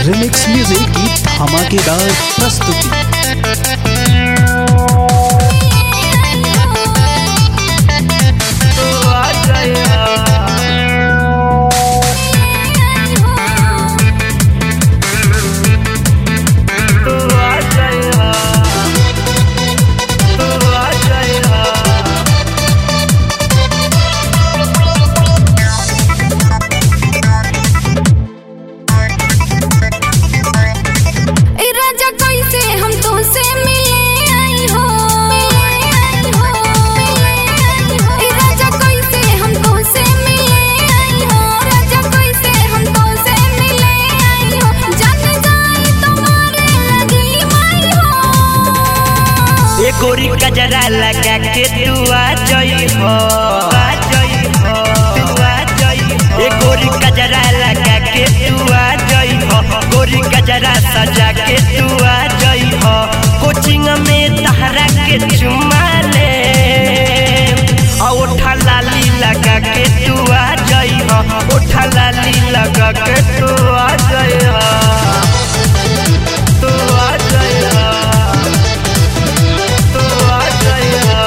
remix music की धमाकेदार प्रस्तुति ए राजा कैसे हम तुमसे मिले आई हो ए राजा कैसे हम तुमसे मिले आई हो राजा कैसे हम तुमसे मिले आई हो जान जाए तुम्हारे लगी माई हो ए गोरी कजरा लगा के तू आ जई हो आ जई हो तू आ जई हो ए गोरी कजरा लगा के तू आ जई हो गोरी कजरा सजा के तू आ जई हो कोचिंग में तहरा के चुमा ले आ ओठा लाली लगा के तू आ जई हो ओठा लाली लगा के तू आ जई हो तू आ जई हो तू आ जई हो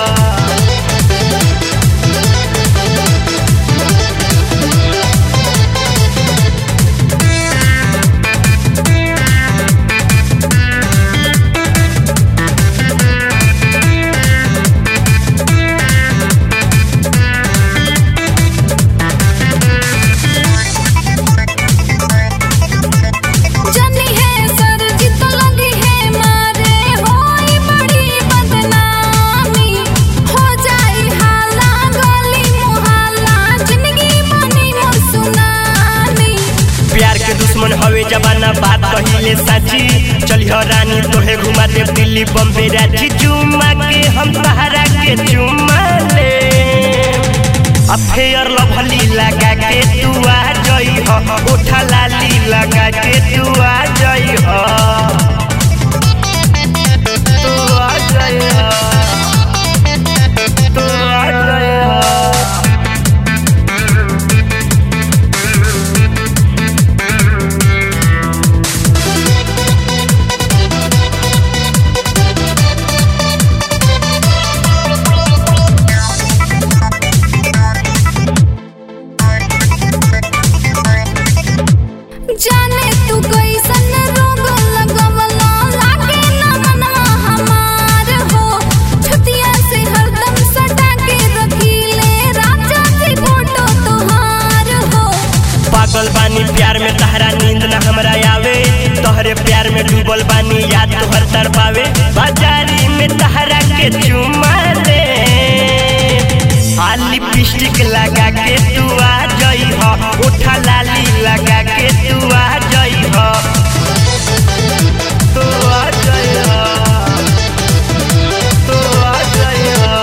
जानी है सर जित लगी है मारे होई बड़ी बदनामी हो जाई हाला गली मुहल्ला जिंदगी बनी मोर सुनामी प्यार के दुश्मन हवे जमाना बात कहिले साची चलिह रानी तोहे घुमा दे दिल्ली बम्बे रांची चुमा के हम सहारा के चुमा ले अफेयर लभली लगा के तू आ जई हो उठा लाली लगा के तू आ जई हो तू आ जई हो तू आ जई हो जाने तू कैसन रोग लगवला लागे ना मनवा हमार हो छतिया से हरदम सटा के रखीले राजा जी फोटो तोहार हो पागल बानी प्यार में तहरा नींद न हमरा आवे तोहरे प्यार में डूबल बानी याद तोहर तर पावे बाजारी में तहरा के चुमा ले आ लिपस्टिक लगा के तू आ जई हो उठा लाली लगा के तू आ जई हो तू आ जई हो तू आ जई हो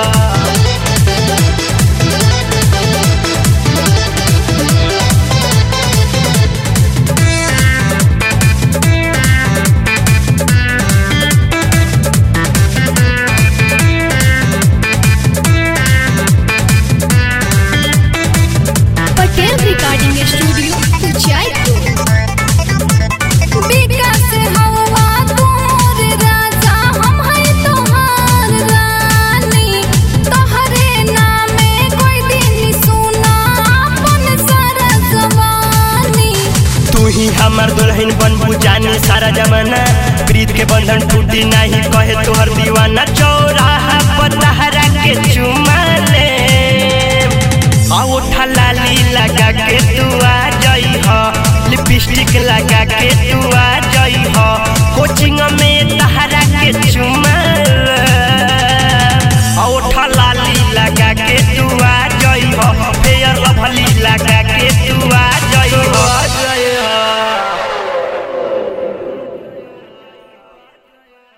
पटेल रिकॉर्डिंग स्टूडियो जयपुर विकास हवा तोर राजा हम है तोहार रानी तोहरे नामे कोई दिन सुना अपन सारा जवानी तू ही हमर दुल्हन बनबू जानी सारा जमाना प्रीत के बंधन टूटी नहीं कहे तोहर दीवाना चौराहा पर तहरा के